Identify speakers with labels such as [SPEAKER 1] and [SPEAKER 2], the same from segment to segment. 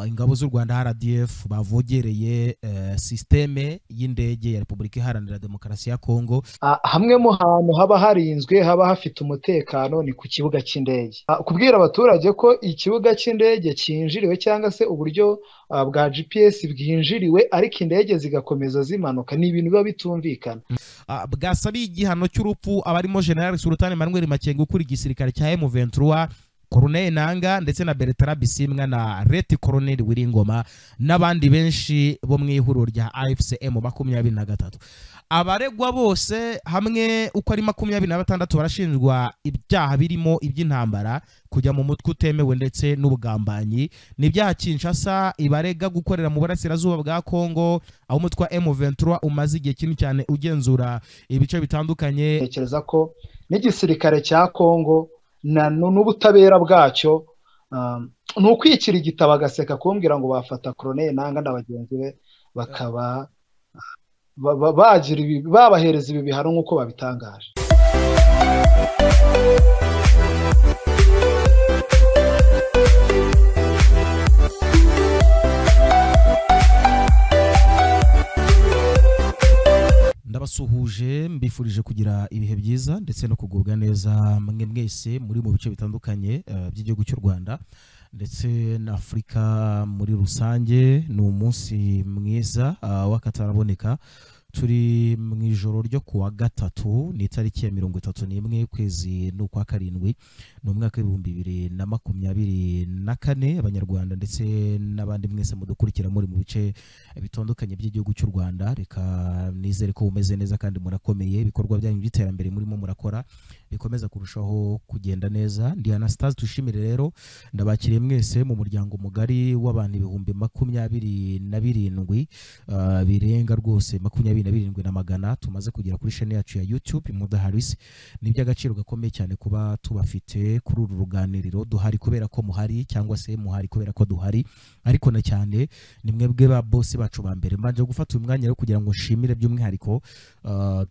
[SPEAKER 1] ingabo z'u rwanda rdf bavogereye eh, sisiteme y'indege ya repubulika iharanira demokarasi ya kongo
[SPEAKER 2] hamwe mu hantu haba harinzwe haba hafite umutekano ni ku kibuga cy'indege Ah, kubwira abaturage ko ikibuga cy'indege cyinjiriwe cyangwa se uburyo ah, bwa gps bwinjiriwe ariko indege zigakomeza zimanuka ni ibintu biba bitumvikana
[SPEAKER 1] Ah, bwasabiye igihano cy'urupfu abarimo general sultan manuel makenga ukuriye igisirikare cya m23 Colonel Nanga ndetse na Bertrand Bisimwa na Ret Colonel Wiringoma n'abandi benshi bo mu ihuriro rya AFCM makumyabiri na gatatu abaregwa bose hamwe uko ari makumyabiri na batandatu barashinjwa ibyaha birimo iby'intambara kujya mu mutwe utemewe ndetse n'ubugambanyi ni ibyaha Kinshasa ibarega gukorera mu burasirazuba bwa Kongo aho umutwe wa M23 umaze igihe kinini cyane ugenzura ibice bitandukanye
[SPEAKER 2] ntekereza ko n'igisirikare cya kongo na- nu- n'ubutabera bwacyo um, ni ukwikira igitabo agaseka kumbwira ngo bafata koroneri nanga na bagenzi be bakaba ba- ba- bagira ibi- babahereza ibi bihano nk'uko babitangaje
[SPEAKER 1] ndabasuhuje mbifurije kugira ibihe byiza ndetse no kugubwa neza mwe mwese muri mu bice bitandukanye eh, by'igihugu cy'u rwanda ndetse na afurika muri rusange ni umunsi mwiza ah, w'akataraboneka turi mu ijoro ryo kuwa gatatu ni itariki ya mirongo itatu n'imwe ukwezi ni ukwa karindwi ni umwaka w'ibihumbi bibiri na makumyabiri na kane abanyarwanda ndetse n'abandi mwese mudukurikira muri mu bice bitandukanye by'igihugu cy'u Rwanda reka nizere ko bumeze neza kandi murakomeye ibikorwa byanyu by'iterambere murimo murakora bikomeza kurushaho kugenda neza ndi Anastase tushimire rero ndabakiriye mwese mu muryango mugari w'abantu ibihumbi makumyabiri na birindwi ah, birenga rwose makumyabiri na birindwi na magana tumaze kugera kuri shene yacu ya YouTube Mudaharis ni iby'agaciro gakomeye cyane kuba tubafite kuri uru ruganiriro duhari kubera ko muhari cyangwa se muhari kubera ko duhari ariko na cyane ni mwebwe ba bose bacu ba mbere mbanje gufata uyu mwanya rero kugira ngo nshimire by'umwihariko ah,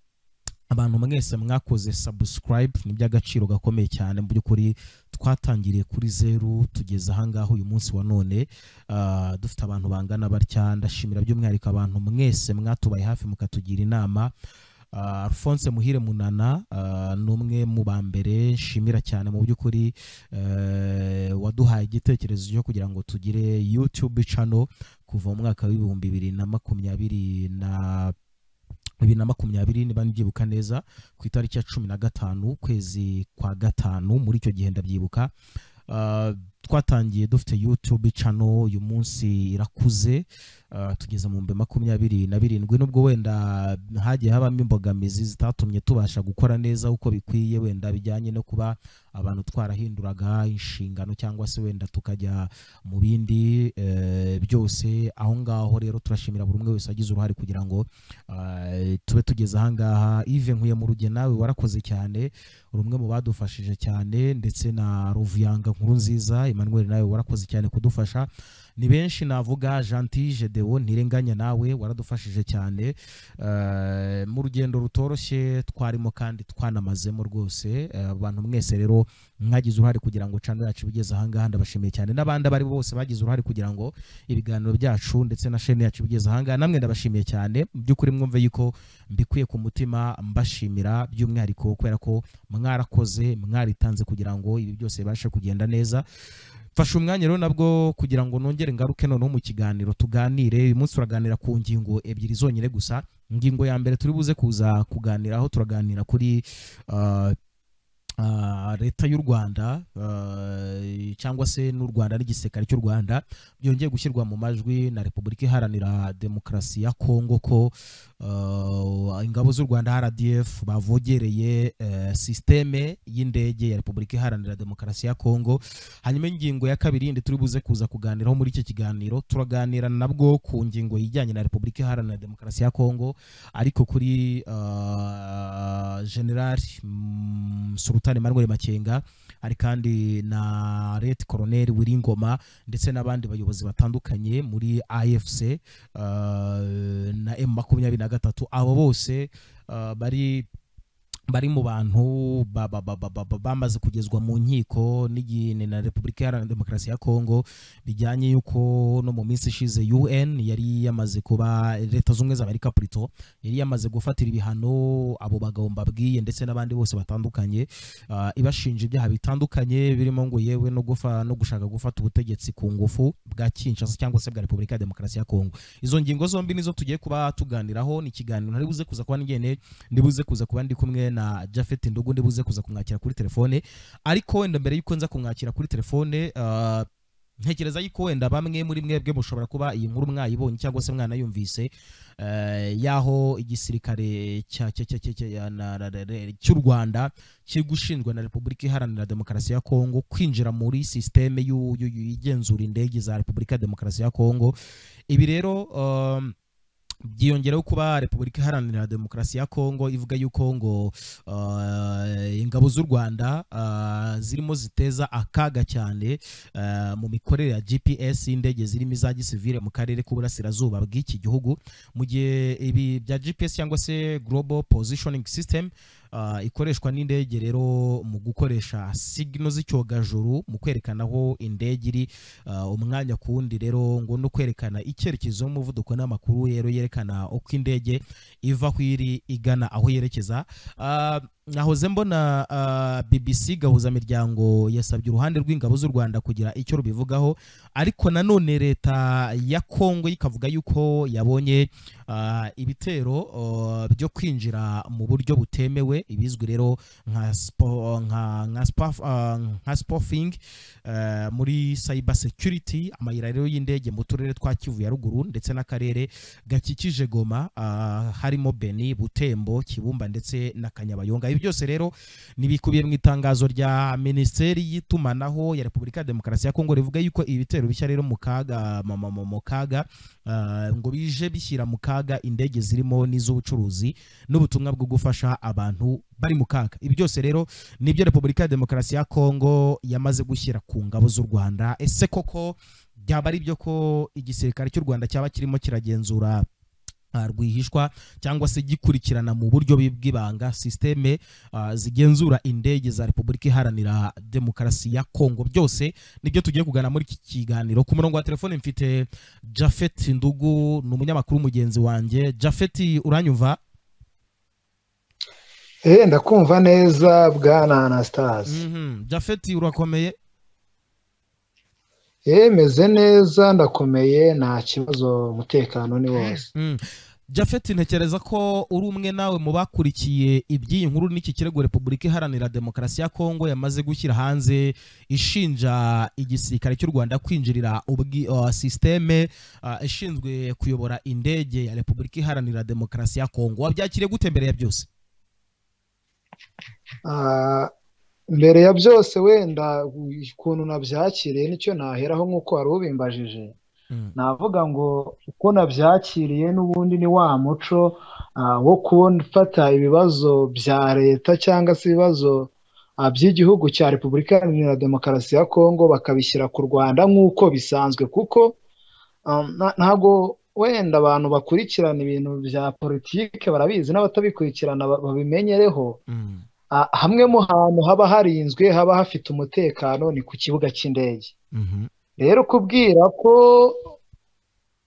[SPEAKER 1] abantu mwese mwakoze subscribe ni iby'agaciro gakomeye cyane mu by'ukuri twatangiriye kuri zeru tugeze ahangaha uyu munsi wa none ah, dufite abantu bangana batya ndashimira by'umwihariko abantu mwese mwatubaye hafi mukatugira inama Ah, Alphonse Muhire Munana ah, ni umwe mu ba mbere nshimira cyane mu by'ukuri eh, waduhaye igitekerezo cyo kugira ngo tugire YouTube channel kuva mu mwaka w'ibihumbi bibiri na makumyabiri na bibiri na makumyabiri niba mbyibuka neza ku itariki ya cumi na gatanu ukwezi kwa gatanu muri icyo gihe ndabyibuka Ah, twatangiye dufite youtube channel uyu munsi irakuze ah, tugeze mu bihumbi makumyabiri na birindwi nubwo wenda hagiye habamo imbogamizi zitatumye tubasha gukora neza uko bikwiye wenda bijyanye no kuba abantu twarahinduraga inshingano cyangwa se wenda tukajya mu bindi eh, byose aho ngaho rero turashimira buri umwe wese wagize uruhare kugira ngo eh, tube tugeze ahangaha ive nkuye mu ruge nawe warakoze cyane uri umwe mu badufashije cyane ndetse na ruvuyanga nkuru nziza emmanuel nawe warakoze cyane kudufasha ni benshi navuga janti gedewo ntirenganya nawe waradufashije cyane Eh, mu rugendo rutoroshye twarimo kandi twanamazemo rwose Eh, abantu mwese rero mwagize uruhare kugira ngo channel yacu igeze ahangaha ndabashimiye cyane n'abandi abari bose bagize uruhare kugira ngo ibiganiro byacu ndetse na chaîne yacu igeze ahangaha namwe ndabashimiye cyane mu by'ukuri mwumve yuko mbikuye ku mutima mbashimira by'umwihariko kubera ko mwarakoze mwaritanze kugira ngo ibi byose bibashe kugenda neza mfashe umwanya rero nabwo kugira ngo nongere ngaruke noneho mu kiganiro tuganire uyu munsi turaganira ku ngingo ebyiri zonyine gusa ingingo ya mbere turi buze kuza kuganiraho turaganira kuri ah, ah, leta y'u rwanda ah, cyangwa se n'u rwanda n'igisirikare cy'u rwanda byongeye gushyirwa mu majwi na repubulika iharanira demokarasi ya kongo ko ah, ingabo z'u rwanda rdf bavogereye eh, sisiteme y'indege ya repubulika iharanira demokarasi ya kongo hanyuma ingingo ya kabiri yindi turi buze kuza kuganiraho muri icyo kiganiro turaganira nabwo ku ngingo yijyanye na repubulika iharanira demokarasi ya kongo ariko kuri ah, generali mm, sultan manuel makenga hari kandi na ret colonel wiringoma ndetse n'abandi bayobozi batandukanye muri afc ah, na m makumyabiri na gatatu abo bose ah, bari bari mu bantu ba- ba- ba- ba- ba- ba- bamaze kugezwa mu nkiko n'igihe na repubulika iharanira demokarasi ya kongo bijyanye y'uko no mu minsi ishize un yari yamaze kuba leta z'ubumwe za amerika purito yari yamaze gufatira ibihano abo bagabo mbabwiye ndetse n'abandi bose batandukanye ah, ibashinja ibyaha bitandukanye birimo ngo yewe no gufa no gushaka gufata ubutegetsi ku ngufu bwa kinshasa cyangwa se bwa repubulika ya demokarasi ya kongo izo ngingo zombi nizo tugiye kuba tuganiraho ni ikiganiro ntari buze kuza kuba ngene ndibuze kuza kuba ndi kumwe na Jafet Ndugu ndibuze kuza kumwakira kuri telefone ariko wenda mbere yuko nza kumwakira kuri telefone ah, ntekereza yuko wenda bamwe muri mwebwe mushobora kuba iyi nkuru mwayibonye cyangwa se mwanayumvise eh, y'aho igisirikare cya- cya- cya- cya- cya- na- na- na- na- cy'u rwanda kiri gushinjwa na repubulika iharanira demokarasi ya kongo kwinjira muri sisiteme y'u- y'u- y'u- igenzura indege za repubulika ya demokarasi ya kongo ibi rero um, byiyongereho kuba repubulika iharanira demokarasi ya kongo ivuga yuko ngo uh, ingabo z'u rwanda uh, zirimo ziteza akaga cyane uh, mu mikorere ya gps y'indege zirimo iza gisivile mu karere k'uburasirazuba bw'iki gihugu mu gihe ibi bya gps cyangwa se global positioning system uh, ikoreshwa n'indege rero mu gukoresha signo z'icyogajuru mu kwerekana aho indege iri uh, umwanya ku wundi rero ngo no kwerekana icyerekezo n'umuvuduko n'amakuru rero yerekana uko indege iva aho iri igana aho yerekeza Ah, nahoze mbona ah, bbc gahuzamiryango yasabye uruhande rw'ingabo z'u rwanda kugira icyo rubivugaho ariko nanone leta ya kongo ikavuga yuko yabonye ah, ibitero ah, byo kwinjira mu buryo butemewe ibizwi rero nka spo- nka- nka spa- ah, nka spofing eh, muri cyber security amayira rero y'indege mu turere twa kivu ya ruguru ndetse n'akarere gakikije goma ah, harimo beni butembo kibumba ndetse na kanyabayonga ibi byose rero ni bikubiye mu itangazo rya minisiteri y'itumanaho ya repubulika ya demokarasi ya kongo rivuga yuko ibi bitero bishya rero mu kaga mu- mu- mu- mu kaga ah, ngo bije bishyira mu kaga indege zirimo n'iz'ubucuruzi n'ubutumwa bwo gufasha abantu bari mu kaga ibi byose rero nibyo repubulika ya demokarasi ya kongo yamaze gushyira ku ngabo z'u rwanda ese koko byaba ari byo ko igisirikare cy'u rwanda cyaba kirimo kiragenzura ah, rwihishwa cyangwa se gikurikirana mu buryo bi- bw'ibanga sisiteme ah, zigenzura indege za repubulika iharanira demokarasi ya kongo byose nibyo tugiye kugana muri iki kiganiro ku murongo wa telefone mfite jafet ndugu ni umunyamakuru mugenzi wanjye jafet uranyumva
[SPEAKER 2] Eh, ndakumva neza bwana anastase
[SPEAKER 1] Mhm. jafet urakomeye
[SPEAKER 2] Eh, meze neza ndakomeye nta kibazo umutekano ni wose
[SPEAKER 1] Mm. Jafet ntekereza ko uri umwe nawe mu bakurikiye iby'iyi nkuru n'iki kirego Repubulika Iharanira Demokarasi ya Kongo yamaze gushyira hanze ishinja igisirikare cy'u Rwanda kwinjirira ubwi uh, systeme uh, ishinzwe kuyobora indege ya Repubulika Iharanira Demokarasi ya Kongo wabyakiriye gute mbere ya byose
[SPEAKER 2] Ah, mbere ya byose wenda ukuntu nabyakiriye nicyo naheraho nk'uko wari ubimbajije
[SPEAKER 1] Mm.
[SPEAKER 2] navuga ngo uko nabyakiriye n'ubundi ni wa muco ah, wo gufata ibibazo bya leta cyangwa se ibibazo ah, by'igihugu cya repubulika iharanira demokarasi ya kongo bakabishyira ku rwanda nk'uko bisanzwe kuko ah, na- ntabwo wenda abantu bakurikirana ibintu bya politiki barabizi n'abatabikurikirana ba- babimenyereho
[SPEAKER 1] Mm.
[SPEAKER 2] Ah, hamwe mu hantu haba harinzwe haba hafite umutekano ni ku kibuga cy'indege
[SPEAKER 1] Mhm.
[SPEAKER 2] rero kubwira ko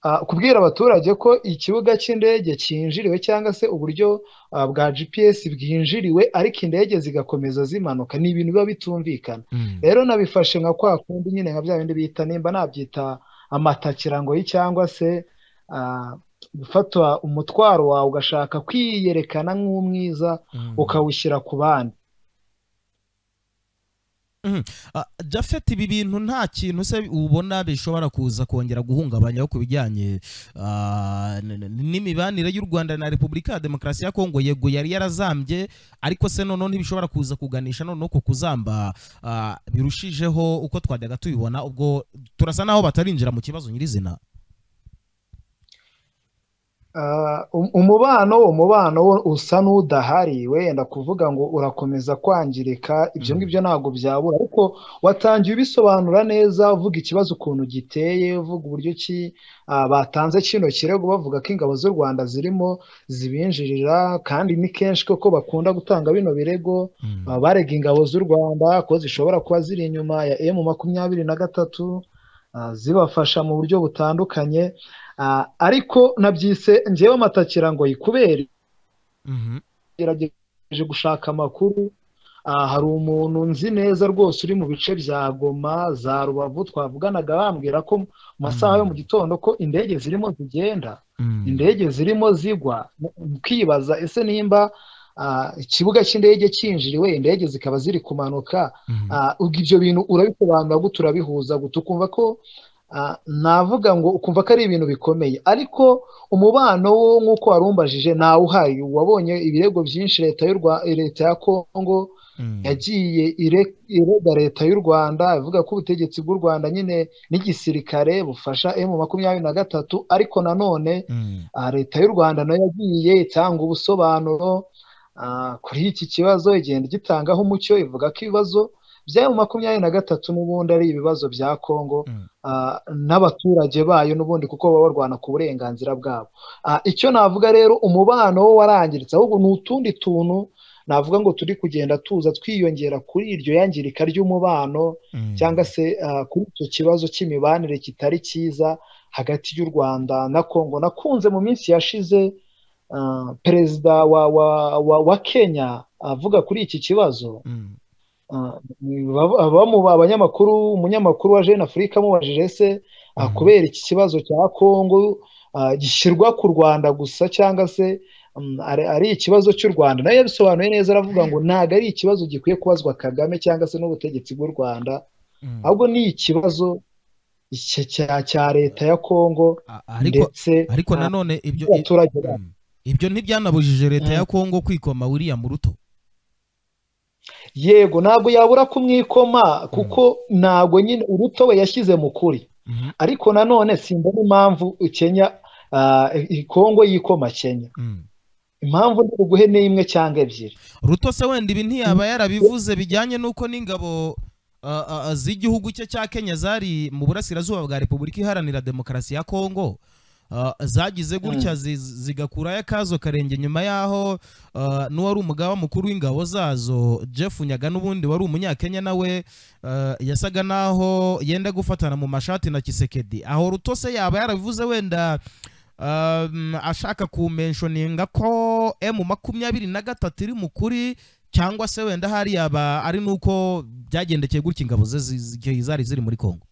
[SPEAKER 2] ah, kubwira abaturage ko ikibuga cy'indege cyinjiriwe cyangwa se uburyo ah, bwa GPS bwinjiriwe ariko indege zigakomeza zimanuka ni ibintu biba bitumvikana
[SPEAKER 1] Mm.
[SPEAKER 2] rero nabifashe nka kwa kundi nyine nka bya bindi bita nimba nabyita amatakirangoyi cyangwa se ah, gufatwa umutwaro wawe ugashaka kwiyerekana nk'umwiza
[SPEAKER 1] Mm.
[SPEAKER 2] ukawushyira ku bandi
[SPEAKER 1] Ah, Jafet ibi bintu nta kintu se ubona bishobora kuza kongera guhungabanyaho ku bijyanye ah, n- n- n'imibanire y'u Rwanda na Repubulika ya Demokarasi ya Kongo yego yari yarazambye ariko se noneho ntibishobora kuza kuganisha noneho ku kuzamba ah, birushijeho uko twajyaga tubibona ubwo turasa naho batarinjira mu kibazo nyirizina
[SPEAKER 2] umubano umubano wo usa n'udahari wenda kuvuga ngo urakomeza kwangirika ibyo ngibyo ntabwo byabura ariko watangiye ubisobanura neza uvuga ikibazo ukuntu giteye uvuga uburyo ki batanze kino kirego bavuga ko ingabo z'u rwanda zirimo zibinjirira kandi ni kenshi koko bakunda gutanga bino birego barega ingabo z'u rwanda ko zishobora kuba ziri inyuma ya emu makumyabiri na gatatu zibafasha mu buryo butandukanye ariko nabyise ngewe amatakira ngo yikubere gerageje gushaka amakuru hari umuntu nzi neza rwose uri mu bice bya goma za rubavu twavuganaga bambwira ko mu masaha yo mu gitondo ko indege zirimo zigenda indege zirimo zigwa ukibaza ese nimba ikibuga cy'indege cyinjiriwe indege zikaba ziri kumanuka ibyo bintu urabisobanura gute urabihuza gute ukumva ko navuga ngo ukumva ko ari ibintu bikomeye ariko umubano wo nk'uko warumbajije ntawe uhari wabonye ibirego byinshi leta leta ya kongo yagiye irega leta y'u rwanda ivuga ko ubutegetsi bw'u rwanda nyine n'igisirikare bufasha emu makumyabiri na gatatu ariko nanone leta y'u rwanda nayo yagiye itanga ubusobanuro kuri iki kibazo igenda gitangaho umucyo ivuga ko ibibazo by'ayo makumyabiri na gatatu n'ubundi ari ibibazo bya kongo n'abaturage bayo n'ubundi kuko baba barwana ku burenganzira bwabo icyo navuga rero umubano wo warangiritse ahubwo ni utundi tuntu navuga ngo turi kugenda tuza twiyongera kuri iryo yangirika ry'umubano cyangwa se kuri icyo kibazo cy'imibanire kitari cyiza hagati y'u rwanda na kongo nakunze mu minsi yashize perezida wa wa wa kenya avuga kuri iki kibazo abanyamakuru umunyamakuru wa jeune afurika amubajije ese kubera iki kibazo cya kongo gishyirwa ku rwanda gusa cyangwa se ari ikibazo cy'u rwanda nayo yabisobanuye neza aravuga ngo ntabwo ari ikibazo gikwiye kubazwa kagame cyangwa se n'ubutegetsi bw'u rwanda ahubwo ni ikibazo cya leta ya kongo ndetse
[SPEAKER 1] nanone ibyo abaturage ibyo ntibyanabujije leta ya kongo kwikoma william ruto
[SPEAKER 2] yego ntabwo yabura kumwikoma kuko ntabwo nyine uruto we yashyize mu kuri ariko nanone simba n'impamvu kenya kongo yikoma kenya impamvu ni uguhe n'imwe cyangwa ebyiri
[SPEAKER 1] ruto se wenda ibi ntiyaba yarabivuze bijyanye n'uko n'ingabo z'igihugu cye cya kenya zari mu burasirazuba bwa repubulika iharanira demokarasi ya kongo zagize gutya zigakurayo akazo karenge inyuma y'aho n'uwari umugaba mukuru w'ingabo zazo jeff nyaga n'ubundi wari umunyakenya nawe yasaga n'aho yenda gufatana mu mashati na kisekedi aho rutose yaba yarabivuze wenda ashaka kumenshoninga ko emu makumyabiri na gatatu iri mu kuri cyangwa se wenda hari yaba ari n'uko byagendekeye gutya ingabo ze zari ziri muri kongo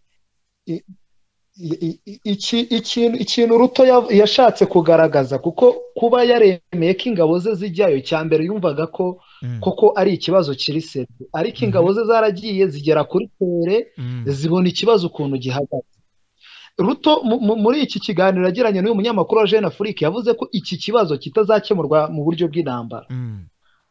[SPEAKER 2] ikintu ruto yashatse kugaragaza kuko kuba yaremeye ko ingabo ze zijyayo cya mbere yumvaga ko koko ari ikibazo kiri seti ariko ingabo ze zaragiye zigera kuri tere zibona ikibazo ukuntu gihagaze ruto muri iki kiganiro yagiranye n'uyu munyamakuru wa jeune afurika yavuze ko iki kibazo kitazakemurwa mu buryo bw'intambara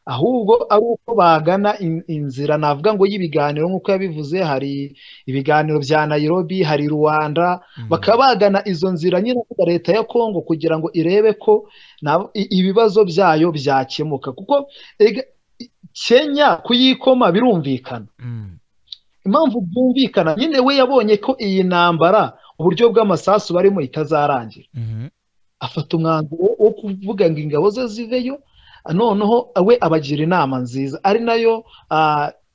[SPEAKER 2] ahubwo ari uko bagana inzira navuga ngo y'ibiganiro nk'uko yabivuze hari ibiganiro bya nayirobi hari rwanda bakaba bagana izo nzira nyine leta ya kongo kugira ngo irebe ko ibibazo byayo byakemuka kuko kenya kuyikoma birumvikana impamvu byumvikana nyine we yabonye ko iyi ntambara uburyo bw'amasasu barimo itazarangira afata umwanzuro wo kuvuga ngo ingabo ze ziveyo noneho we abagira inama nziza ari nayo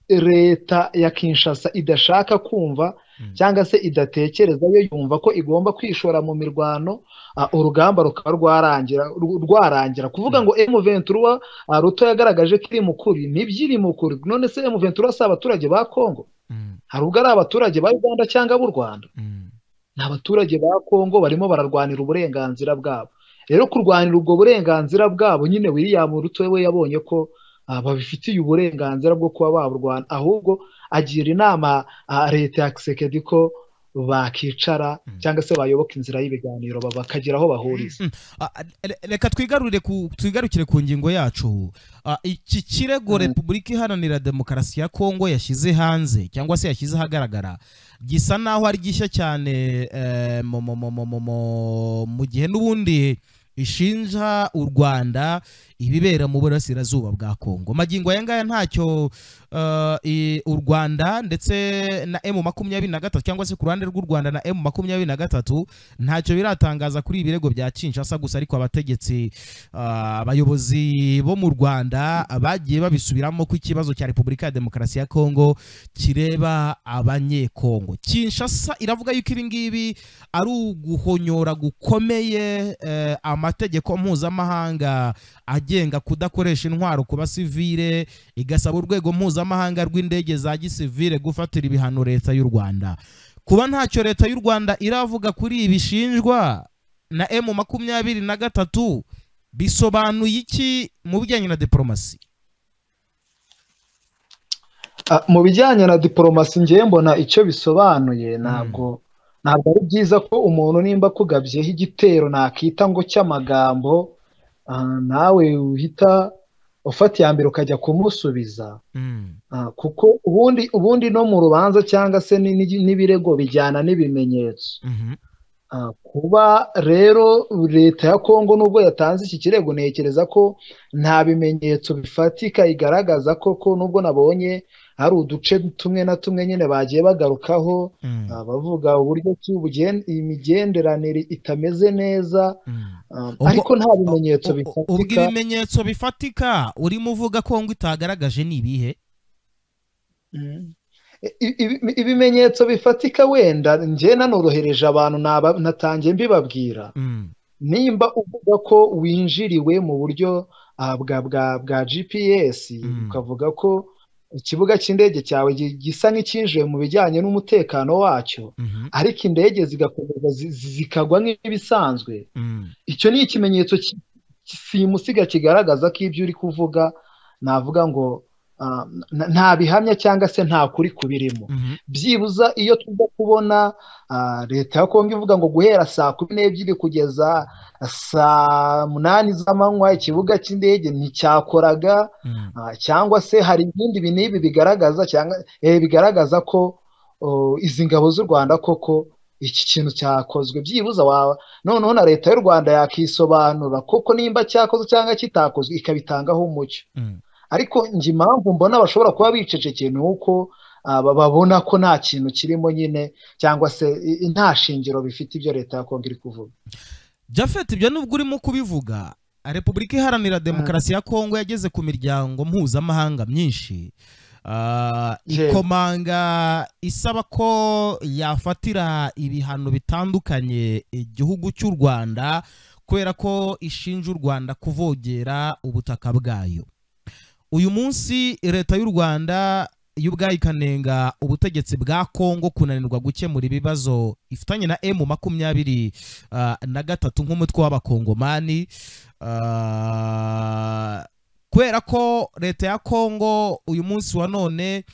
[SPEAKER 2] leta ya kinshasa idashaka kumva cyangwa se idatekereza yo yumva ko igomba kwishora mu mirwano urugamba rukaba rwarangira rwarangira kuvuga ngo emu ventura ruto yagaragaje ko iri mu kuri nibyo iri mu kuri none se emu ventura si abaturage ba kongo hari ubwo ari abaturage ba uganda cyangwa b'u rwanda ni abaturage ba kongo barimo bararwanira uburenganzira bwabo rero kurwanira ubwo burenganzira bwabo nyine william ruto we yabonye ko babifitiye uburenganzira bwo kuba baburwana ahubwo agira inama leta ya kisekedi ko bakicara cyangwa se bayoboka inzira y'ibiganiro bakagera aho bahuriza
[SPEAKER 1] reka twigarukire ku ngingo yacu iki kirego repubulika iharanira demokarasi ya kongo yashyize hanze cyangwa se yashyize ahagaragara gisa n'aho ari gishya cyane mu gihe n'ubundi ishinja u rwanda ibibera mu burasirazuba bwa kongo magingo aya ngaya ntacyo uh, i- u rwanda ndetse na emu makumyabiri na gatatu cyangwa se ku ruhande rw'u rwanda na emu makumyabiri na gatatu ntacyo biratangaza kuri ibi birego bya kinshasa gusa ariko abategetsi ah, abayobozi bo mu rwanda bagiye babisubiramo ko ikibazo cya repubulika ya demokarasi ya kongo kireba abanyekongo kinshasa iravuga yuko ibi ngibi ari uguhonyora gukomeye eh, amategeko mpuzamahanga agenga kudakoresha intwaro ku basivile igasaba urwego mpuzamahanga rw'indege za gisivile gufatira ibihano leta y'u rwanda kuba ntacyo leta y'u rwanda iravuga kuri ibi ishinjwa na emu makumyabiri na gatatu bisobanuye iki mu bijyanye na diporomasi
[SPEAKER 2] Ah, mu bijyanye na diporomasi ngewe mbona icyo bisobanuye ntabwo ntabwo ari byiza ko umuntu nimba akugabyeho igitero nakita ngo cy'amagambo ah, nawe uhita ufata iya mbere ukajya kumusubiza Ah, kuko ubundi ubundi no mu rubanza cyangwa se ni- ni- n'ibirego bijyana n'ibimenyetso Ah, kuba rero leta ya kongo nubwo yatanze iki kirego ntekereza ko nta bimenyetso bifatika igaragaza ko ko nubwo nabonye hari uduce tumwe na tumwe nyine bagiye bagarukaho ah, bavuga uburyo ki ubugen- imigenderanire itameze neza ah,
[SPEAKER 1] Ubwo-
[SPEAKER 2] ariko nta bimenyetso
[SPEAKER 1] U- u- ubwo
[SPEAKER 2] bifatika
[SPEAKER 1] ibimenyetso bifatika urimo uvuga ko ngo itagaragaje ni ibihe
[SPEAKER 2] Mm. I- ibi- ibimenyetso bifatika wenda njye nanorohereje abantu naba- natangiye mbibabwira
[SPEAKER 1] Mm,
[SPEAKER 2] nimba uvuga ko winjiriwe mu buryo ah, bwa bwa bwa GPS
[SPEAKER 1] Mm.
[SPEAKER 2] ukavuga ko ikibuga cy'indege cyawe gi- gisa nk'icyinjiwe mu bijyanye n'umutekano wacyo
[SPEAKER 1] mhm,
[SPEAKER 2] ariko indege zigakomeza zi- zi- zikagwa nk'ibisanzwe
[SPEAKER 1] mm,
[SPEAKER 2] icyo ni ikimenyetso ki- simusiga kigaragaza ko ibyo uri kuvuga navuga ngo ah, n- nta bihamya cyangwa se nta kuri kubirimo
[SPEAKER 1] mhm,
[SPEAKER 2] byibuza iyo tujya kubona ah, leta ya kongo ivuga ngo guhera saa kumi n'ebyiri kugeza saa munani z'amanywa ikibuga cy'indege nticyakoraga
[SPEAKER 1] mm,
[SPEAKER 2] ah, cyangwa se hari ibindi bi n'ibi bigaragaza cyangwa eh, bigaragaza ko oh, izi ngabo z'u rwanda koko iki kintu cyakozwe byibuza wawe noneho na leta y'u rwanda yakisobanura koko nimba cyakozwe cyangwa kitakozwe ikabitangaho umucyo
[SPEAKER 1] mm.
[SPEAKER 2] ariko njye impamvu mbona bashobora kuba bicecekeye ni uko ah, ba- babona ko nta kintu kirimo nyine cyangwa se i- i- nta shingiro bifite ibyo leta ya kongo iri kuvuga
[SPEAKER 1] Japhet ibyo nubwo urimo kubivuga repubulika iharanira demokarasi ya kongo yageze ku miryango mpuzamahanga myinshi Ah,
[SPEAKER 2] Yego.
[SPEAKER 1] ikomanga isaba ko yafatira ibihano bitandukanye igihugu cy'u rwanda kubera ko ishinja u rwanda kuvogera ubutaka bwayo uyu munsi leta y'u rwanda yo ubwayo ikanenga ubutegetsi bwa kongo kunanirwa gukemura ibibazo ifitanye na emu makumyabiri ah, na gatatu nk'umutwe w'abakongomani Ah, kubera ko leta ya kongo uyu munsi wa none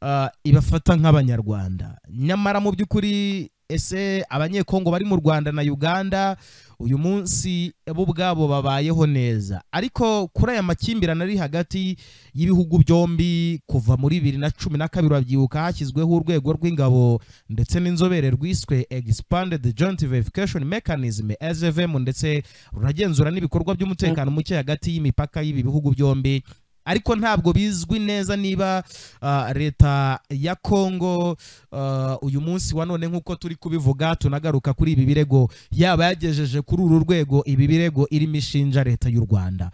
[SPEAKER 1] ah, ibafata nk'abanyarwanda nyamara mu by'ukuri ese abanyekongo bari mu rwanda na uganda uyu munsi bo ubwabo babayeho neza ariko kuri aya makimbirane ari hagati y'ibihugu byombi kuva muri bibiri na cumi na kabiri babyibuka hashyizweho urwego rw'ingabo ndetse n'inzobere rwiswe expanded joint verification mechanism svm ndetse ruragenzura n'ibikorwa by'umutekano muke hagati y'imipaka y'ibi bihugu byombi ariko ntabwo bizwi neza niba ah, leta ya kongo ah, uyu munsi wa none nk'uko turi kubivuga tunagaruka kuri ibi birego yaba yagejeje kuri uru rwego ibi birego irimo ishinja leta y'u rwanda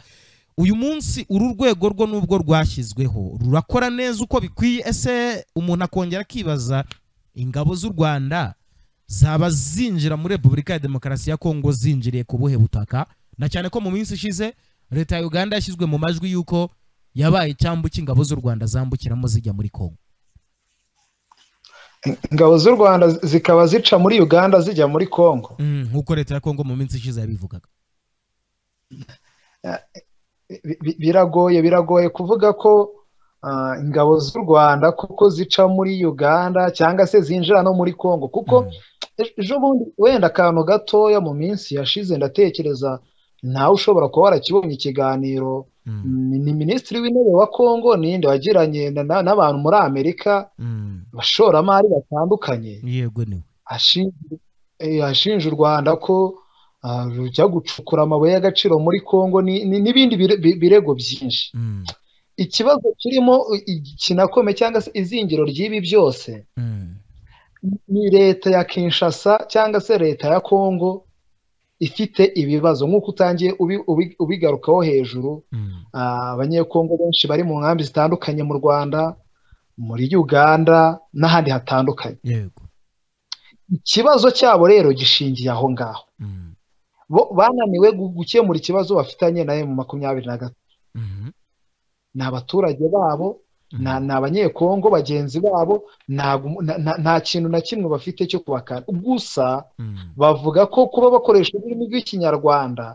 [SPEAKER 1] uyu munsi uru rwego rwo nubwo rwashyizweho rurakora neza uko bikwiye ese umuntu akongera akibaza ingabo z'u rwanda zaba zinjira muri repubulika ya demokarasi ya kongo zinjiriye ku buhe butaka na cyane ko mu minsi ishize leta ya uganda yashyizwe mu majwi y'uko yabaye icyambu cy'ingabo z'u rwanda zambukiramo zijya muri kongo
[SPEAKER 2] ingabo z'u rwanda zi- zikaba zica muri uganda zijya muri kongo
[SPEAKER 1] Mm, nk'uko leta ya kongo mu minsi ishize yabivugaga
[SPEAKER 2] Bi- bi- biragoye biragoye kuvuga ko ah, ingabo z'u rwanda kuko zica muri uganda cyangwa se zinjira no muri kongo kuko
[SPEAKER 1] Mm.
[SPEAKER 2] E- ejo bundi wenda akantu gatoya mu minsi yashize ndatekereza nawe ushobora kuba warakibonye ikiganiro
[SPEAKER 1] Mm,
[SPEAKER 2] ni ni minisitiri w'intebe wa kongo ninde wagiranye na- na- n'abantu muri amerika
[SPEAKER 1] mm.
[SPEAKER 2] abashoramari batandukanye
[SPEAKER 1] yego niwe
[SPEAKER 2] ashinja eh, ashinja u rwanda ko rujya gucukura amabuye y'agaciro muri congo n'ibindi birego byinshi ikibazo kirimo ikinakome cyangwa se izingiro ry'ibi byose ni leta ya kinshasa cyangwa se leta ya congo ifite ibibazo nk'uko utangiye ubigarukaho hejuru abanyekongo benshi bari mu nkambi zitandukanye mu rwanda muri uganda n'ahandi hatandukanye ikibazo cyabo rero gishingiye aho ngaho bananiwe gukemura ikibazo bafitanye na emu makumyabiri na gatatu ni abaturage babo ni abanyekongo bagenzi babo nta kintu na kimwe bafite cyo kubakana gusa bavuga ko kuba bakoresha ururimi rw'ikinyarwanda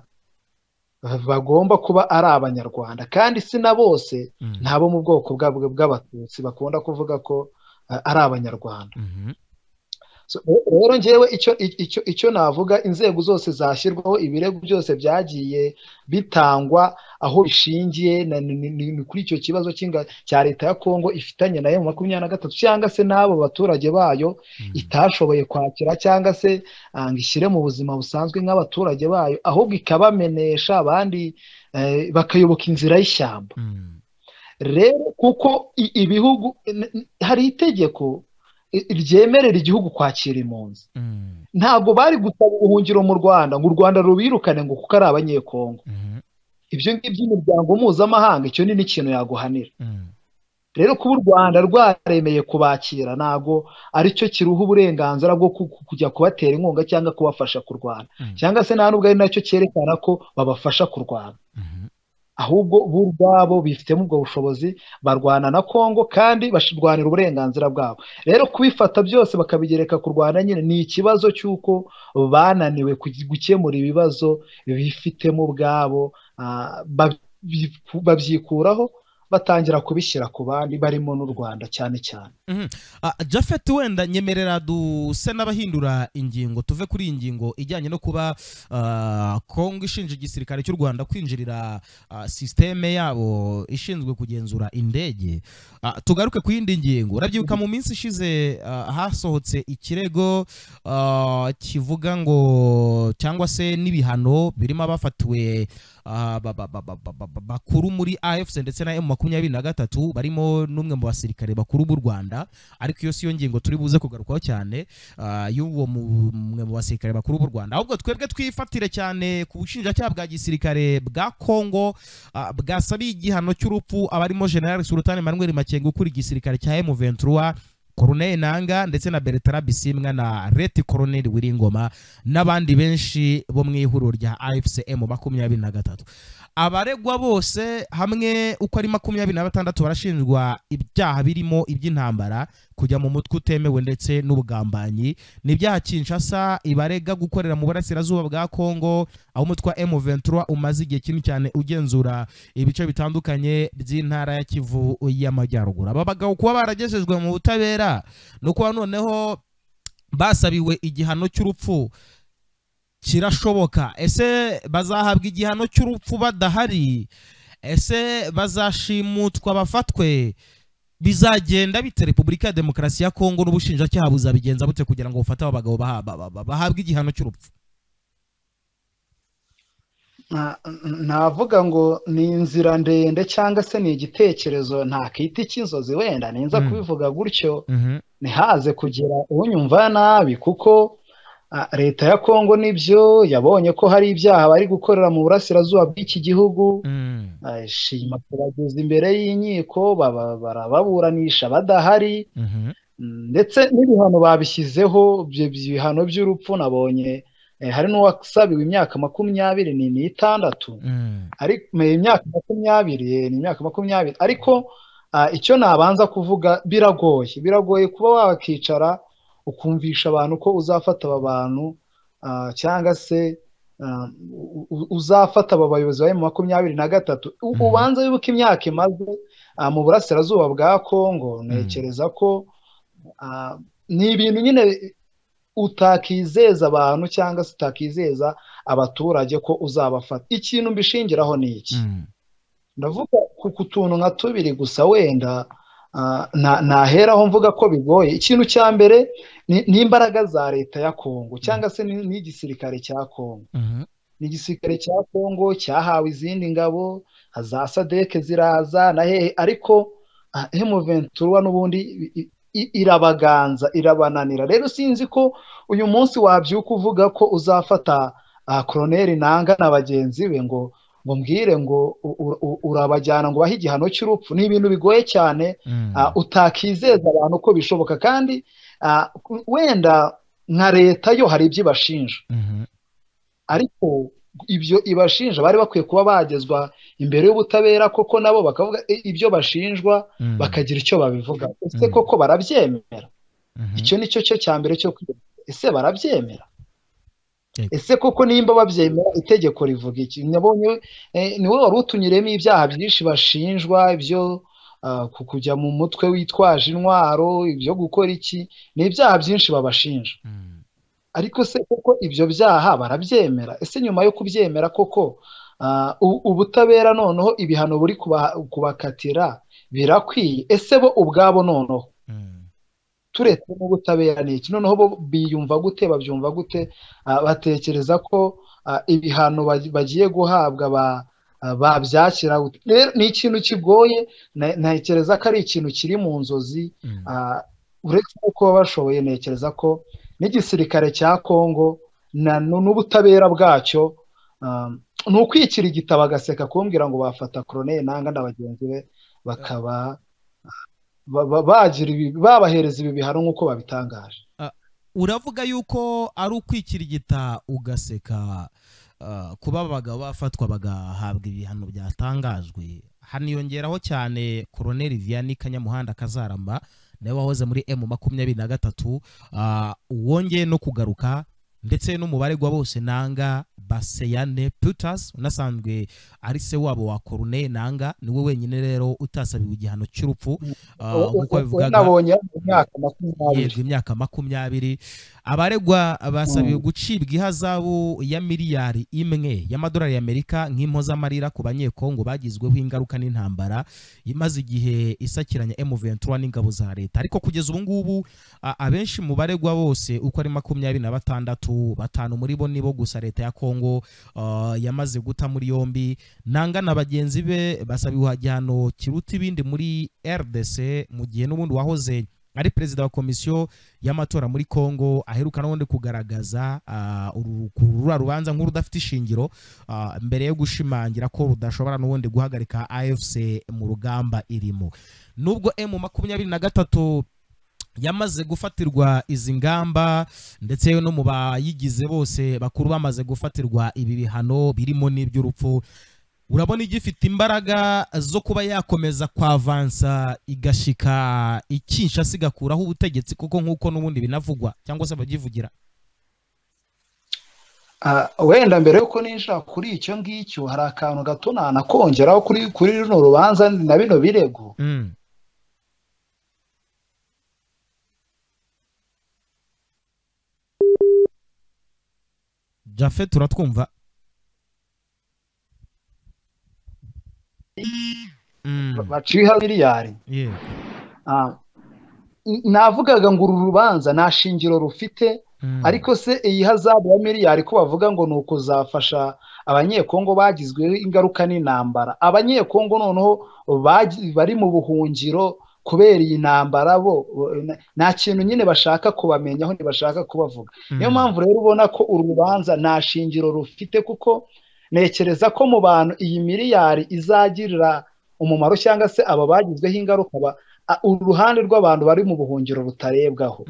[SPEAKER 2] bagomba kuba ari abanyarwanda kandi si na bose ntabo mu bwoko bw'abatutsi bakunda kuvuga ko ari abanyarwanda rero ngewe icyo navuga inzego zose zashyirwaho ibirego byose byagiye bitangwa aho bishingiye ni kuri icyo kibazo cya leta ya kongo ifitanye na emu makumyabiri na gatatu cyangwa se n'abo baturage bayo itashoboye kwakira cyangwa se ngo ishyire mu buzima busanzwe nk'abaturage bayo ahubwo ikabamenesha abandi bakayoboka inzira y'ishyamba rero kuko ibihugu hari itegeko ryemerera igihugu kwakira impunzi ntabwo bari gusaba ubuhungiro mu rwanda ngo u rwanda rubirukane ngo kuko ari abanyekongo ibyo ngibyo imiryango mpuzamahanga icyo ni n'ikintu yaguhanira rero kuba u rwanda rwaremeye kubakira ntabwo aricyo kiruha uburenganzira bwo kujya kubatera inkunga cyangwa kubafasha kurwana cyangwa se nta nubwo ari nacyo cyerekana ko babafasha kurwana ahubwo bo ubwabo bifitemo ubwo bushobozi barwana na kongo kandi barwanira uburenganzira bwabo rero kubifata byose bakabigereka ku rwanda nyine ni ikibazo cy'uko bananiwe gukemura ibibazo bifitemo ubwabo babyikuraho batangira kubishyira ku bandi barimo n'u rwanda cyane cyane
[SPEAKER 1] jafeti wenda nyemerera duse n'abahindura ingingo tuve kuri iyi ngingo ijyanye no kuba kongo ishinja igisirikare cy'u rwanda kwinjirira sisiteme yabo ishinzwe kugenzura indege tugaruke ku yindi ngingo urabyibuka mu minsi ishize hasohotse ikirego kivuga ngo cyangwa se n'ibihano birimo abafatiwe bakuru muri afc ndetse na emu makumyabiri na gatatu barimo n'umwe mu basirikare bakuru b'u rwanda ariko iyo si yo ngingo turi buze kugarukaho cyane y'uwo umwe mu basirikare bakuru b'u rwanda ahubwo twebwe twifatire cyane ku bushinjacyaha bwa gisirikare bwa kongo bwasabiye igihano cy'urupfu abarimo general sultan manuel makenga ukuriye igisirikare cya emu ventura koroneri nanga ndetse na beretara bisimwa na reti koroneri wiringoma n'abandi benshi bo mu ihuriro rya mu makumyabiri na gatatu abaregwa bose hamwe uko ari makumyabiri na batandatu barashinjwa ibyaha birimo iby'intambara kujya mu mutwe utemewe ndetse n'ubugambanyi ni ibyaha kinshasa ibarega gukorera mu burasirazuba bwa kongo aho umutwe wa emu ventura umaze igihe kinini cyane ugenzura ibice bitandukanye by'intara ya kivu y'amajyaruguru aba bagabo kuba baragejejwe mu butabera ni uko noneho basabiwe igihano cy'urupfu kirashoboka ese bazahabwa igihano cy'urupfu badahari ese bazashimutwa bafatwe bizagenda bite repubulika ya demokarasi ya kongo n'ubushinjacyaha buzabigenza bute kugira ngo bufate aba bagabo bahabwe igihano cy'urupfu
[SPEAKER 2] navuga ngo ni inzira ndende cyangwa se ni igitekerezo ntakita cy'inzozi wenda ninza kubivuga gutyo ntihaze kugira unyumva nabi kuko leta ya kongo nibyo yabonye ko hari ibyaha bari gukorera mu burasirazuba bw'iki gihugu shima kubageza imbere y'inkiko barababuranisha badahari ndetse n'ibihano babishyizeho ibihano by'urupfu nabonye hari n'uwasabiwe imyaka makumyabiri ni n'itandatu imyaka makumyabiri ni imyaka makumyabiri ariko icyo nabanza kuvuga biragoye biragoye kuba wakicara ukumvisha abantu ko uzafata aba bantu cyangwa se uzafata aba bayobozi bari mu makumyabiri na gatatu ubanza wibuke imyaka imaze mu burasirazuba bwa kongo ntekereza ko ni ibintu nyine utakizeza abantu cyangwa se utakizeza abaturage ko uzabafata ikintu mbishingiraho ni iki ndavuga ku tuntu nka tubiri gusa wenda ntaheraho mvuga ko bigoye ikintu cya mbere ni imbaraga za leta ya kongo cyangwa se n'igisirikare cya kongo ni igisirikare cya kongo cyahawe izindi ngabo za sadeke ziraza na hehe ariko hemuventura n'ubundi irabaganza irabananira rero sinzi ko uyu munsi wabyuka uvuga ko uzafata koroneri nanga na bagenzi be ngo ngo mbwire ngo urabajyana ngo ubahe igihano cy'urupfu ni ibintu bigoye cyane utakizeza abantu ko bishoboka kandi wenda nka leta yo hari ibyo ibashinja ariko ibyo ibashinja bari bakwiye kuba bagezwa imbere y'ubutabera koko nabo bakavuga ibyo bashinjwa bakagira icyo babivuga ese koko barabyemera icyo ni cyo cya mbere cyo kwiga ese barabyemera ese koko nimba babyemera itegeko rivuga iki niwe wari utunyuremo ibyaha byinshi bashinjwa ibyo kujya mu mutwe witwaje intwaro ibyo gukora iki ni ibyaha byinshi babashinja ariko se koko ibyo byaha barabyemera ese nyuma yo kubyemera koko ubutabera noneho ibihano buri kubakatira birakwiye ese bo ubwabo noneho turetse n'ubutabera ni iki noneho bo biyumva gute babyumva gute batekereza ko ibihano bagiye guhabwa babyakira rero ni ikintu kigoye ntekereza ko ari ikintu kiri mu nzozi uretse no kuba bashoboye ntekereza ko n'igisirikare cya kongo n'ubutabera bwacyo ni ukwikira igitabo agaseka kumbwira ngo bafata koroneri nanga na bagenzi be bakaba babahereza ibi bihano nk'uko babitangaje
[SPEAKER 1] uravuga yuko ari ukwikirigita ugaseka kuba abagabo bafatwa bagahabwa ibihano byatangajwe haniyongeraho cyane koroneri vianney kanyamuhanda kazaramba nawe wahoze muri emu makumyabiri na gatatu wongeye no kugaruka ndetse n'umubare wa bose nanga baseyane putasi unasanzwe ari se wabo wa korune nanga niwe wenyine rero utasabiwe igihano cy'urupfu
[SPEAKER 2] nk'uko bivugaga
[SPEAKER 1] yego imyaka makumyabiri abaregwa basabiwe gucibwa ihazabu ya miliyari imwe y'amadolari y'amerika nk'impozamarira ku banyekongo bagizweho ingaruka n'intambara imaze igihe isakiranya emu ventura n'ingabo za leta ariko kugeza ubu ngubu abenshi mu baregwa bose uko ari makumyabiri na batandatu batanu muri bo nibo gusa leta ya kongo kongo yamaze guta muri yombi nanga na bagenzi be basabiwe igihano kiruta ibindi muri rdc mu gihe n'ubundi wahoze ari perezida wa komisiyo y'amatora muri kongo aheruka n'ubundi kugaragaza ruriya rubanza nk'urudafite ishingiro mbere yo gushimangira ko rudashobora n'ubundi guhagarika afc mu rugamba irimo nubwo emu makumyabiri na gatatu yamaze gufatirwa izi ngamba ndetse no mu bayigize bose bakuru bamaze gufatirwa ibi bihano birimo n'iby'urupfu urabona igifite imbaraga zo kuba yakomeza kwavansa igashyika ikinshasa igakuraho ubutegetsi kuko nk'uko n'ubundi binavugwa cyangwa se abagivugira
[SPEAKER 2] wenda mbere y'uko ninjira kuri icyo ngicyo hari akantu gato nanakongeraho kuri runo rubanza na bino birego
[SPEAKER 1] jafe turatwumva
[SPEAKER 2] baciha miliyari navugaga ngo uru rubanza nta shingiro rufite ariko se iyi hazabu ya miliyari ko bavuga ngo ni ukuzafasha abanyekongo bagizweho ingaruka n'intambara abanyekongo noneho bari mu buhungiro kubera iyi ntambara bo nta kintu nyine bashaka kubamenyaho ntibashaka kubavuga niyo mpamvu rero ubona ko urubanza nta shingiro rufite kuko ntekereza ko mu bantu iyi miliyari izagirira umumaro cyangwa se aba bagizweho ingaruka uruhande rw'abantu bari mu buhungiro rutarebwaho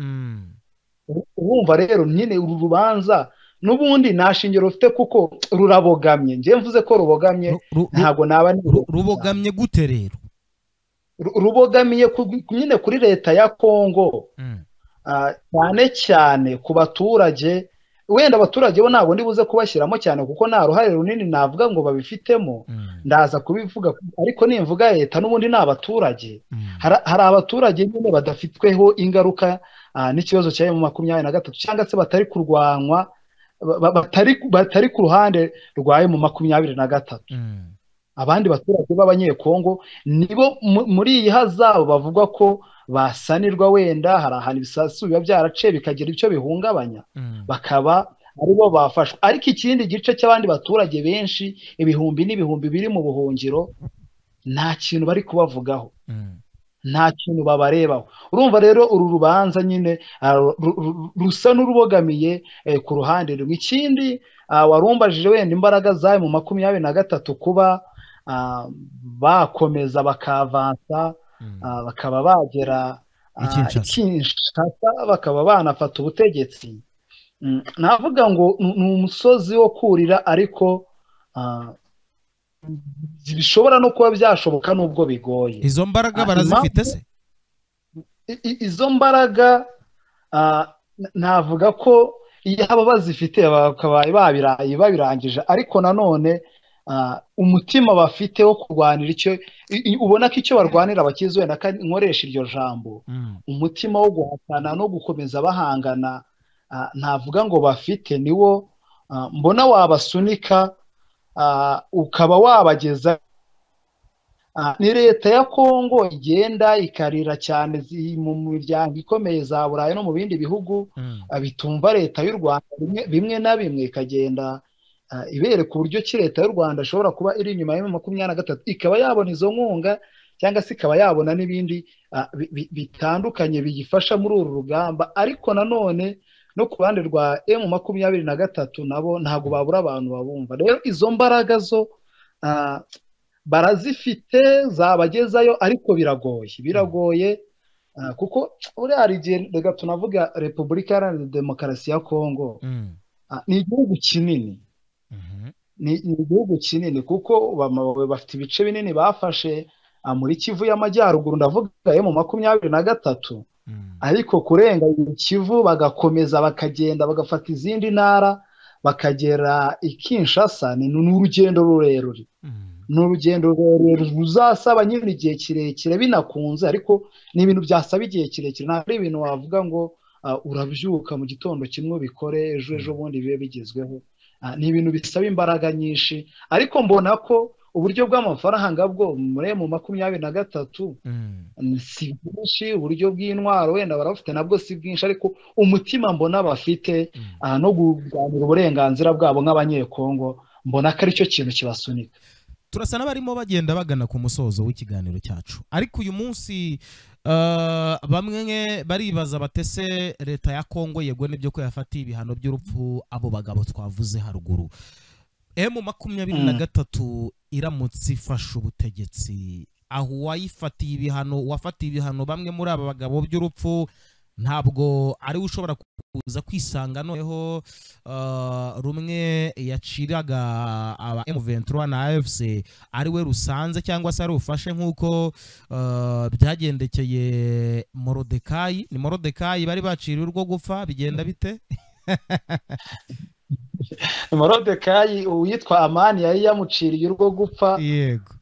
[SPEAKER 2] urumva rero nyine uru rubanza n'ubundi nta shingiro rufite kuko rurabogamye njyewe mvuze ko rubogamye ntabwo naba
[SPEAKER 1] rubogamye gute rero
[SPEAKER 2] rubogamiye nyine kuri leta ya kongo cyane cyane ku baturage wenda abaturage bo ntabwo buze kubashyiramo cyane kuko nta ruhare runini navuga ngo babifitemo ndaza kubivuga ariko nimvuga leta n'ubundi ni abaturage hari abaturage nyine badafitweho ingaruka n'ikibazo cya emu makumyabiri na gatatu cyangwa se batari kurwanywa batari ku ruhande rwa emu makumyabiri na gatatu abandi baturage b'abanyekongo nibo muri iyi hazabo bavuga ko basanirwa wenda hari ahantu ibisasu biba byarace bikagira icyo bihungabanya bakaba aribo bafashwe ariko ikindi gice cy'abandi baturage benshi ibihumbi n'ibihumbi biri mu buhungiro nta kintu bari kubavugaho nta kintu babarebaho urumva rero uru rubanza nyine rusa n'urubogamiye ku ruhande rumwe ikindi warumbajije wenda imbaraga zayo mu makumyabiri na gatatu kuba bakomeza bakavansa bakaba bagera kinshasa bakaba banafata ubutegetsi navuga ngo ni umusozi wo kurira ariko bishobora no kuba byashoboka nubwo bigoye
[SPEAKER 1] izo mbaraga barazifite se
[SPEAKER 2] izo mbaraga navuga ko yaba bazifite bakabaye babirangije ariko nanone umutima bafite wo kurwanira icyo ubona ko icyo barwanira bakizi wenda nkoresha iryo jambo umutima wo guhatana no gukomeza bahangana ntavuga ngo bafite niwo mbona wabasunika ukaba wabageza ni leta ya kongo igenda ikarira cyane mu miryango ikomeye za burayi no mu bindi bihugu bitumva leta y'u rwanda bimwe na bimwe ikagenda ibereka uburyo ki leta y'u rwanda ishobora kuba iri inyuma ya makumyabiri na gatatu ikaba yabona izo nkunga cyangwa se ikaba yabona n'ibindi bitandukanye biyifasha muri uru rugamba ariko nanone no ku ruhande rwa emu makumyabiri na gatatu nabo ntabwo babura abantu babumva rero izo mbaraga zo barazifite zabagezayo ariko biragoye biragoye kuko uriya hari igihe reka tunavuga repubulika iharanira demokarasi ya kongo ni igihugu kinini ni igihugu kinini kuko bafite ibice binini bafashe muri kivu y'amajyaruguru ndavuga emu makumyabiri na gatatu ariko kurenga kivu bagakomeza bakagenda bagafata izindi ntara bakagera i Kinshasa ni urugendo rurerure ni urugendo rurerure ruzasaba nyine igihe kirekire binakunze ariko ni ibintu byasaba igihe kirekire ntabwo ari ibintu wavuga ngo urabyuka mu gitondo kimwe ubikore ejo ejo bundi bibe bigezweho ni ibintu bisaba imbaraga nyinshi ariko mbona ko uburyo bw'amafaranga bwo muri mu makumyabiri na gatatu si bwinshi uburyo bw'intwaro wenda barabufite nabwo si bwinshi ariko umutima mbona bafite no kurwanira uburenganzira bwabo nk'abanyekongo mbona ko aricyo kintu kibasunika
[SPEAKER 1] turasa n'abarimo bagenda bagana ku musozo w'ikiganiro cyacu ariko uyu munsi bamwe baribaza batese leta ya kongo yego n'ibyo ko yafatiye ibihano by'urupfu abo bagabo twavuze haruguru emu makumyabiri na gatatu iramutse ifashe ubutegetsi aho uwayifatiye ibihano uwafatiye ibihano bamwe muri aba bagabo by'urupfu ntabwo ariwe ushobora kuza kwisanga noneho rumwe yaciraga aba emu ventura na efuse ariwe rusanze cyangwa se ari ufashe nk'uko byagendekeye morodekayi ni morodekayi bari baciriwe urwo gupfa bigenda bite
[SPEAKER 2] morodekayi uwitwa amani yari yamuciriye urwo gupfa yego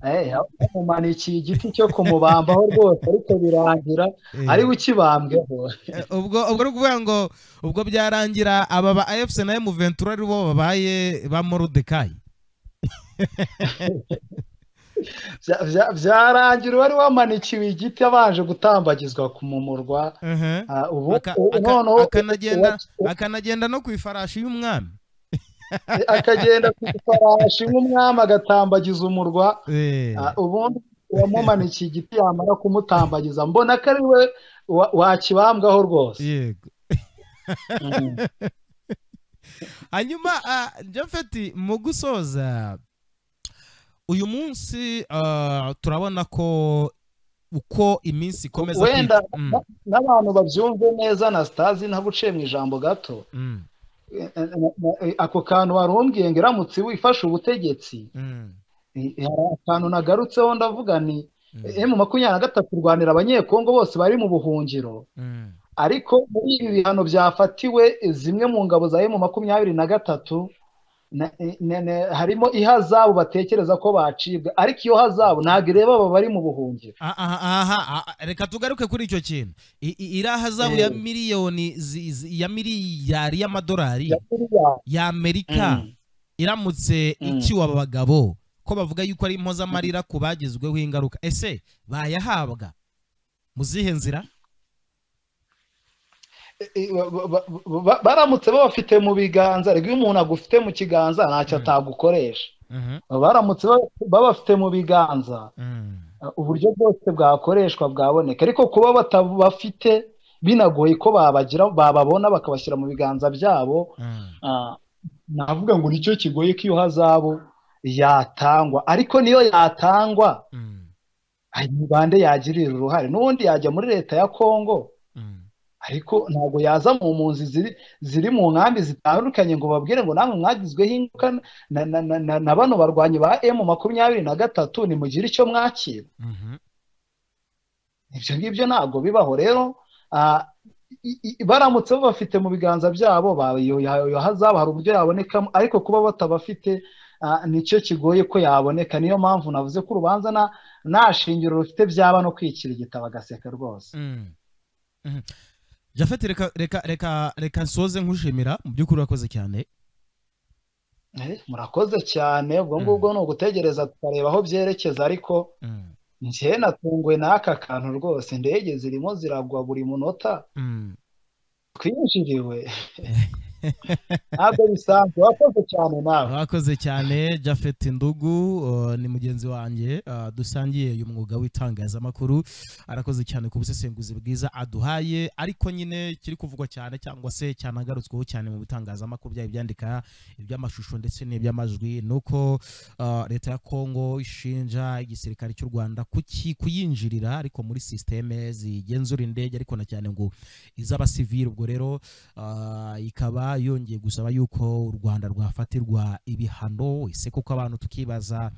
[SPEAKER 2] yamumanikiye igiti cyo kumubambaho rwose ariko birangira ariwe ukibambweho
[SPEAKER 1] ubwo ubwo ari ukuvuga ngo ubwo byarangira aba ba efuse na emuventura ari bo babaye ba morodekayi
[SPEAKER 2] byarangira uwari wamanikiwe igiti abanje gutambagizwa kumumurwa
[SPEAKER 1] ubu akanagenda no ku ifarashi y'umwami
[SPEAKER 2] akagenda ku ifarashi nk'umwami agatambagiza umurwa ubundi uwamumanikiye igiti yamara kumutambagiza mbona ko ari we wakibambwaho rwose
[SPEAKER 1] yego hanyuma jafeti mu gusoza uyu munsi turabona ko uko iminsi ikomeza
[SPEAKER 2] wenda n'abantu babyumve neza na sitazi ntabuciye mu ijambo gato ako kantu warumbwiye ngo iramutse wifashe ubutegetsi akantu nagarutseho ndavuga ni emu makumyabiri na gatatu kurwanira abanyekongo bose bari mu buhungiro ariko muri ibi bihano byafatiwe zimwe mu ngabo za emu makumyabiri na gatatu harimo ihazabu batekereza ko bacibwa ariko iyo hazabu ntabwo ireba aba bari mu buhungiro
[SPEAKER 1] reka tugaruke kuri icyo kintu iriya hazabu ya miliyoni ya miliyari y'amadolari y'amerika iramutse ikiwe aba bagabo ko bavuga yuko ari impozamarira ku bagizweho ingaruka ese bayahabwa mu zihe nzira
[SPEAKER 2] baramutse babafite mu biganza rero iyo umuntu agufite mu kiganza ntacyo atagukoresha baramutse babafite mu biganza uburyo bwose bwakoreshwa bwaboneka ariko kuba batabafite binagoye ko bababona bakabashyira mu biganza byabo navuga ngo nicyo kigoye ko iyo hazabo yatangwa ariko niyo yatangwa mubande yagirira uruhare n'ubundi yajya muri leta ya kongo ariko ntabwo yaza mu mpunzi ziri mu nkambi zitandukanye ngo babwire ngo namwe mwagizweho ingaruka na bano barwanyi ba emu makumyabiri na gatatu nimugire icyo mwakira ibyo ngibyo ntabwo bibaho rero baramutse babafite mu biganza byabo hazaba hari uburyo yabonekamo ariko kuba batabafite nicyo kigoye ko yaboneka niyo mpamvu navuze ko urubanza nta shingiro rufite byaba no kwikirigita bagaseka rwose
[SPEAKER 1] jafete reka reka reka reka nsoze nkushimira mu by'ukuri urakoze cyane
[SPEAKER 2] murakoze cyane ubwo ngubwo ni ugutegereza tukareba aho byerekeza ariko njyewe natunguwe n'aka kantu rwose indege zirimo ziragwa buri munota twinjiriwe ntabwo bisanzwe wakoze cyane nawe
[SPEAKER 1] wakoze cyane jafet ndugu ni mugenzi wanjye dusangiye uyu mwuga w'itangazamakuru arakoze cyane ku busesenguzi bwiza aduhaye ariko nyine kiri kuvugwa cyane cyangwa se cyanagarutsweho cyane mu bitangazamakuru byaba ibyandika iby'amashusho ndetse n'iby'amajwi ni uko leta ya kongo ishinja igisirikare cy'u rwanda kuyinjirira ariko muri sisiteme zigenzura indege ariko na cyane ngo iz'abasivili ubwo rero ikaba yongeye gusaba yuko u rwanda rwafatirwa ibihano ese kuko abantu tukibaza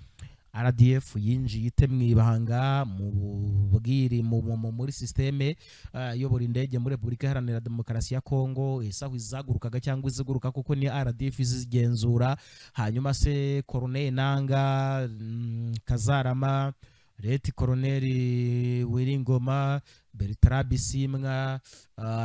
[SPEAKER 1] rdf yinjiye ite mu ibanga mu bwiri muri sisiteme iyobora indege muri repubulika iharanira demokarasi ya kongo ese aho izagurukaga cyangwa iziguruka kuko ni rdf izigenzura hanyuma se koroneri nanga kazarama leti koroneri wiringoma bertrand bisimwa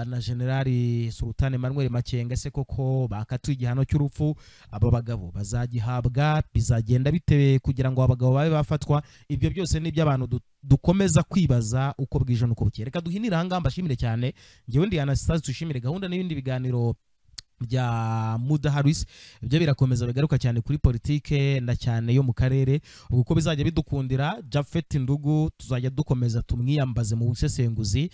[SPEAKER 1] na generali sultan emmanuel makenga se koko bakatuye igihano cy'urupfu aba bagabo bazagihabwa bizagenda bitewe kugira ngo abagabo babe bafatwa ibyo byose ni iby'abantu dukomeza kwibaza uko bwije n'uko bukeye reka duhinire ahangaha mbashimire cyane ngewe ndi anastase dushimire gahunda n'ibindi biganiro bya mudaharisi ibyo birakomeza bigaruka cyane kuri politike na cyane yo mu karere ubwo uko bizajya bidukundira jafeti ndugu tuzajya dukomeza tumwiyambaze mu busesenguzi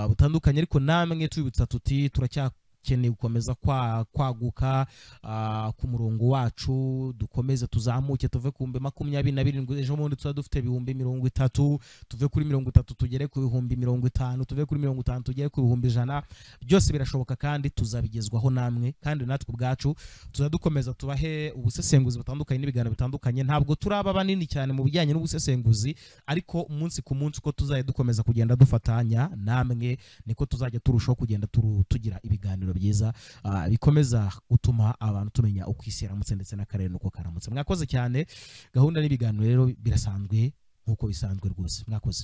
[SPEAKER 1] butandukanye ariko namwe tubibutsa tuti turacyakeneye gukomeza kwaguka ku murongo wacu dukomeze tuzamuke tuve ku bihumbi makumyabiri na birindwi ejo bundi tuzaba dufite ibihumbi mirongo itatu tuve kuri mirongo itatu tugere ku bihumbi mirongo itanu tuve kuri mirongo itanu tugere ku bihumbi ijana byose birashoboka kandi tuzabigezwaho namwe kandi natwe ubwacu tuzadukomeza tubahe ubusesenguzi butandukanye n'ibiganiro bitandukanye ntabwo turaba banini cyane mu bijyanye n'ubusesenguzi ariko umunsi ku munsi uko tuzajya dukomeza kugenda dufatanya namwe niko tuzajya turushaho kugenda tugira ibiganiro byiza bikomeza gutuma abantu tumenya uko isi yaramutse ndetse n'akarere n'uko karamutse mwakoze cyane gahunda n'ibiganiro rero birasanzwe nk'uko bisanzwe rwose mwakoze